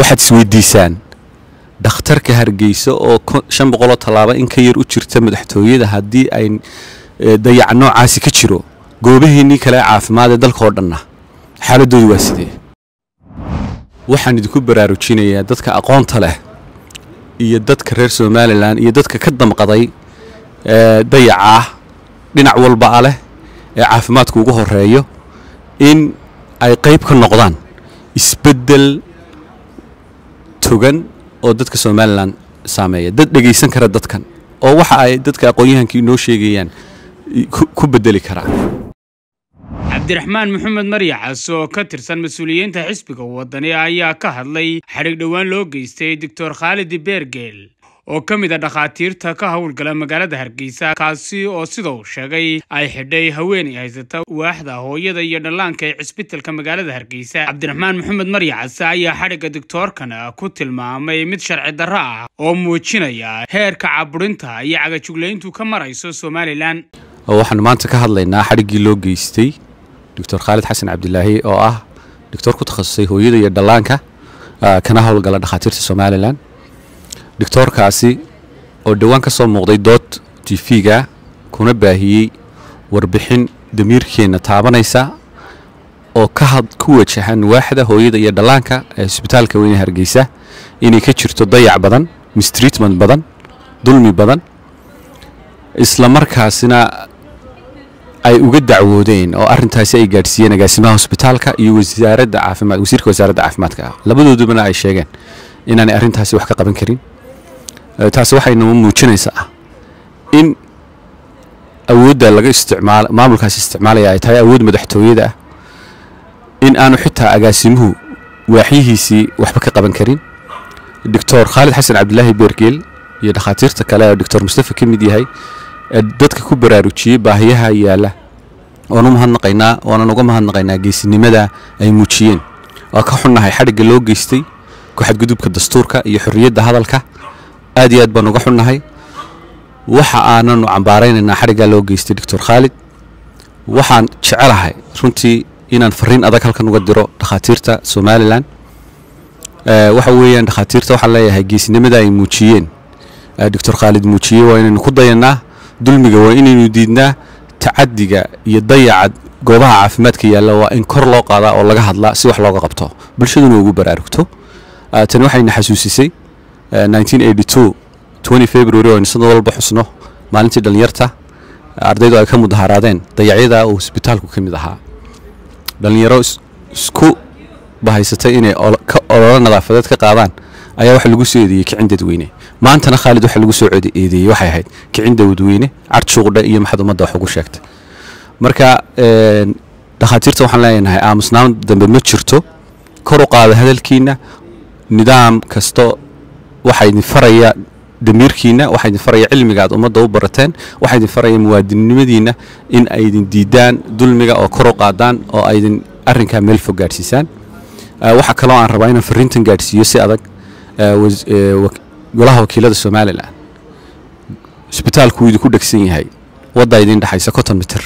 waxaad isweydiisaan dhakhtarka hargeysa oo shan boqoloo tallaabo in ka yar u jirta madaxtooyada haddii ay dayac noocaasi ka jiro goobaheennii kale ee caafimaad ee dalka oo dhanna xaaladoodu waa sidee waxaan idinku baraarujinayaa dadka aqoonta leh iyo dadka reer somalilan iyo dadka ka damqaday dayacah dhinac walba a leh ee caafimaadku ugu horeeyo in ay qayb ka noqdaan isbeddel togan oo dadka somalilan saameeya dad dhegaysan kara dadkan oo waxa ay dadka aqoon-yahanka inoo sheegayaan ku bedeli karaa cabdiraxmaan maxamed maryaxas oo ka tirsan mas-uuliyiinta xisbiga wadani ayaa ka hadlay xadhig dhowaan loo geystay doctor khaalidi beergeel oo ka mid a dhakhaatiirta ka howlgala magaalada hargeysa kaasi oo sida uu sheegay ay xidhay haweenay haysata waaxda hooyada iyo dhallaanka ee cisbitalka magaalada hargeysa cabdiraxmaan maxamed maryaxas ayaa xadhigga doctoorkana ku tilmaamay mid sharci darro ah oo muujinaya heerka caburinta iyo cagajuglayntu ka marayso somalilan waxaanu maanta ka hadlaynaa xadhiggii loo geystay doctor khaalid xasan cabdilaahi oo ah doctor ku takhasusay hooyada iyo dhallaanka kana howlgala dhakhaatiirta somalilan doctoorkaasi oo dhowaan ka soo muuqday dood tv-ga kuna baahiyey warbixin damiirkeenna taabanaysa oo ku wajahan waaxda hooyada iyo dhallaanka ee isbitaalka weyne hargeysa inay ka jirto dayac badan mistreatment badan dulmi badan isla markaasina ay uga dacwoodeen oo arintaasi ay gaadhsiiyeen agaasimaha hosbitaalka iyo wasaaradda caafimaad wasiirka wasaaradda caafimaadka ah labadoodubana ay sheegeen inaanay arrintaasi wax ka qaban karin taasi waxay noo muujinaysaa in awoodda laga isticmaal maamulkaasi isticmaalaya ay tahay awood madaxtooyada ah in aanu xitaa agaasimuhu waaxyihiisii waxba ka qaban karin doctor khaalid xasan cabdilaahi beergeel iyo dhakhaatiirta kale oo doctor mustafa ka mid yahay ee dadka ku baraarujiyey baahiyaha yaalla waanu mahadnaqaynaa waanan uga mahadnaqaynaa geesinimada ay muujiyeen waa ka xunnahay xadhigga loo geystay ku-xadgudubka dastuurka iyo xorriyadda hadalka aad iyo aad baan uga xunnahay waxa aananu cambaaraynaynaa xadhiggaa loo geystay doctor khaalid waxaan jecelahay runtii inaan fariin adag halkan uga diro dhakhaatiirta somalilan waxa weeyaan dhakhaatiirta waxaan leeyahay geesinimada ay muujiyeen doctor khaalid muujiyey waa inaynu ku dayannaa dulmiga waa inaynu diidnaa tacadiga iyo dayaca goobaha caafimaadka yaalla waa in kor loo qaadaa oo laga hadlaa si wax looga qabto bulshaduna ugu baraarugto tani waxayna xasuusisay february oo aynu sanad walba xusno maalintii dhallinyarta ardaydu ay ka mudaharaadeen dayacyada uu hosbitaalku ka mid ahaa dhallinyaro isku bahaysatay inay ololo nadaafadeed ka qaadaan ayaa waxa lagu soo eedeeyey kicin dadweyne maantana khaalid waxa lagu soo eedeeyey waxay ahayd kicin dadweyne carshuuqdhe iyo maxad ummadda wax ugu sheegtay marka dhakhaatiirta waxaan leenahay aamusnaan dambe ma jirto kor u qaada hadalkiina nidaam kasto waxaa idin faraya damiirkiina waxaa idin faraya cilmiga aad ummadda u barateen waxaa idin faraya muwaadinnimadiina in ay idin diidaan dulmiga oo kor u qaadaan oo ay idin arrinkaa meel fog gaadhsiisaan waxaa kaloo aan rabaa inaan fariintan gaadhsiiyo si adag golaha wakiilada somalilan isbitaalku wuu idinku dhegsan yahay waddaa idin dhexaysa konton mitir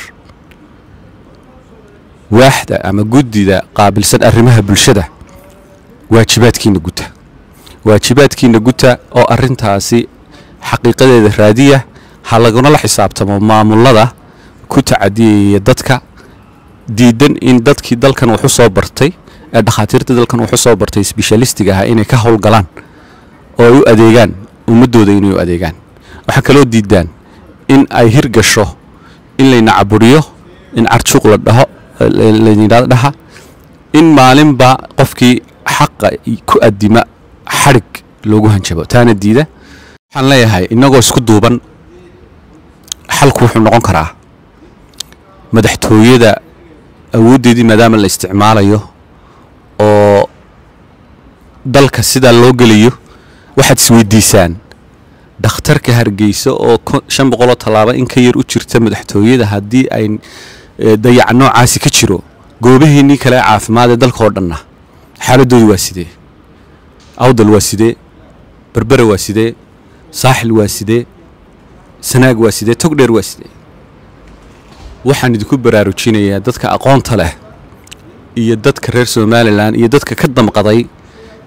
waaxda ama guddida qaabilsan arrimaha bulshada waajibaadkiina guta waajibaadkiina guta oo arrintaasi xaqiiqadeeda raadiya ha lagunala xisaabtamo maamulada ku tacadiyaya dadka diidan in dadkii dalkan waxu soo bartay ee dhakhaatiirta dalkan waxu soo bartay sbeshalistiga ahaa inay ka howlgalaan oo ay u adeegaan ummaddooda inay u adeegaan waxaa kaloo diidaan in ay hirgasho in layna caburiyo in carjuuq la dhaho laydhahdo dhaha in maalinba qofkii xaqa ku adima xadhig loogu hanjabo taana diida waxaan leeyahay innagoo isku duuban xalku wuxuu noqon karaa madaxtooyada awooddeedii maadaama la isticmaalayo oo dalka sidaa loo gelayo waxaad isweydiisaan dhakhtarka hargeysa oo shan boqoloo tallaabo in ka yar u jirta madaxtooyada haddii ay dayac noocaasi ka jiro goobaheennii kale ee caafimaad ee dalka oo dhanna xaaladoodu waa sidee awdal waa sidee berbere waa sidee saaxil waa sidee sanaag waa sidee togdheer waa sidee waxaan idinku baraarujinayaa dadka aqoonta leh iyo dadka reer somalilan iyo dadka ka damqaday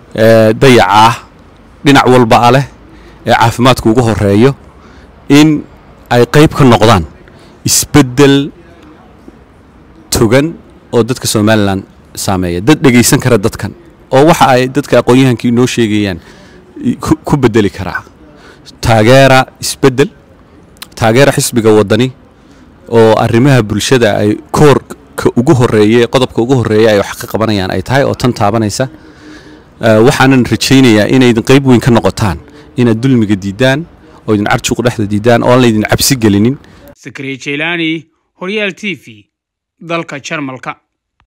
dayaca ah dhinac walba a leh ee caafimaadka ugu horeeyo in ay qayb ka noqdaan isbeddel togan oo dadka somalilan saameeya dad dhegaysan kara dadkan oo waxa ay dadka aqoon-yahankii noo sheegayaan ku beddeli karaa taageera isbeddel taageera xisbiga waddani oo arrimaha bulshada ay koorka ugu horeeye qodobka ugu horreeya ay wax ka qabanayaan ay tahay oo tan taabanaysa waxaanan rajaynayaa inaydin qayb weyn ka noqotaan inaad dulmiga diidaan oo idin carjuuq dhexda diidaan oo aan laydin cabsi gelinin sakariya jeylaani horyaal t v dalka jarmalka